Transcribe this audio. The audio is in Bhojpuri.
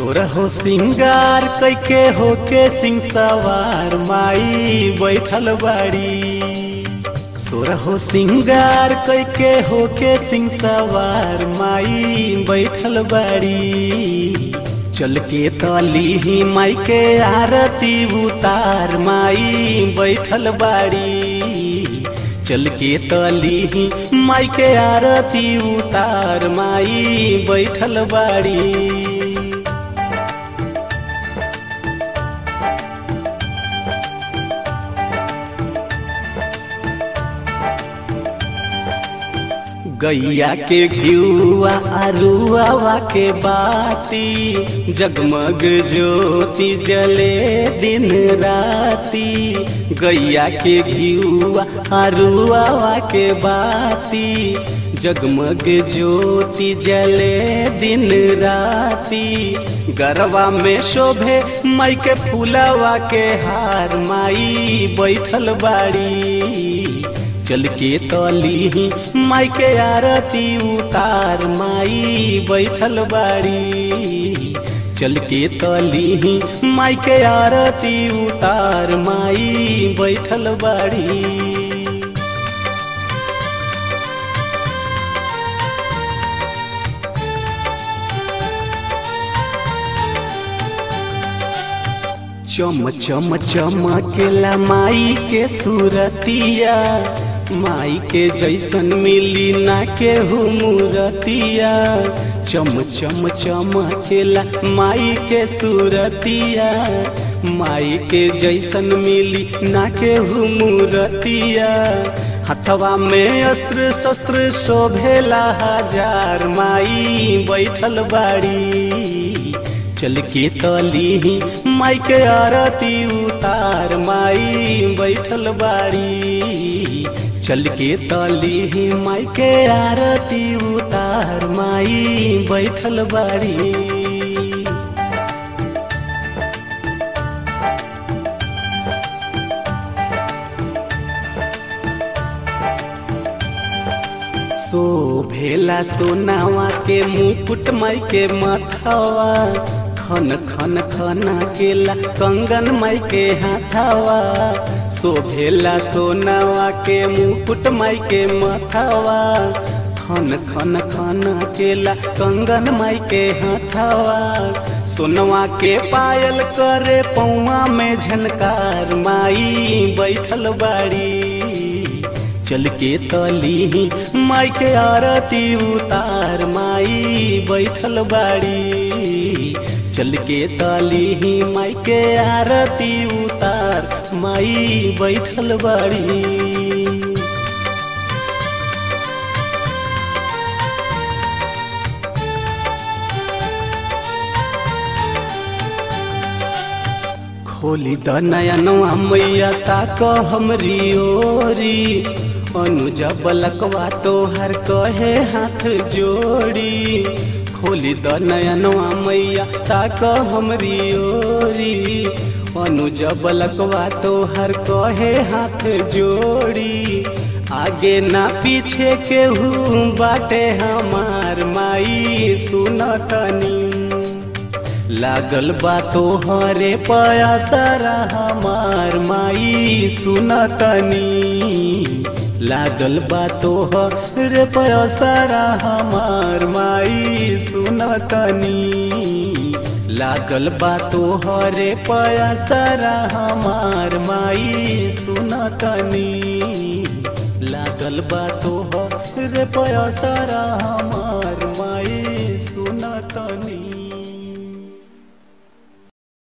सोरहो सिंगार कैके होके सिंह सवार माई बैठल बाड़ी सोरहो सिंगार कैके होके सिंह सवार माई बैठल बाड़ी चल के तली ही माई के आरती उतार माई बैठल बाड़ी चल के तली ही माई के आरती उतार माई बैठल बाड़ी गैया के घियुआ अरुआवा के बाती जगमग ज्योति जले दिन राती गैया के घियुआ अरुआवा के बाती जगमग ज्योति जले दिन राती गरवा में शोभे माई के फूलवा के हार माई बैठल बाड़ी चल के तली ही माई के आरती उतार माई बैठल बाड़ी चल के तली ही माई के आरती उतार माई बैठल बाड़ी चम चम चमकेला माई के सूरतिया माई के जैसन मिली ना के मूरतिया चम चम चमकेला माई के सूरतिया माई के जैसन मिली ना के मूरतिया हथवा में अस्त्र शस्त्र शोभेला हजार माई बैठल बाड़ी चल के तली ही माई के आरती उतार माई बैठल बाड़ी चल के तली ही माई के आरती उतार माई बैठल बाड़ी सो भेला सोनावा के मुकुट माई के मथवा खन खन खना केला कंगन माई के हाथावा सो भेला सोनावा के मुकुट माई के मथवा खन खन खना केला कंगन माई के हाथावा सोनवा के पायल करे पौआ में झनकार माई बैठल बाड़ी चल के तली ही माई के आरती उतार माई बैठल बाड़ी चल के तली ही माई के आरती उतार माई बैठल बाड़ी खोली द नयनवा मैया ताक हमरी ओरी अनुजा बलकवा तोहर कहे हाथ जोड़ी खोली द नयनवा मैया ताक हमरी ओरी अनुजा बलकवा तोहर कहे हाथ जोड़ी आगे ना पीछे केहू बाटे हमार माई सुनतनी लागल बा तोहरे पयासरा हमार माई सुनतनी लागल बा तोहरे पयासरा हमार माई सुनतनी लागल बा तोहरे पयासरा हमार माई सुनतनी लागल बा तोहरे पयासरा हमार माई सुनतनी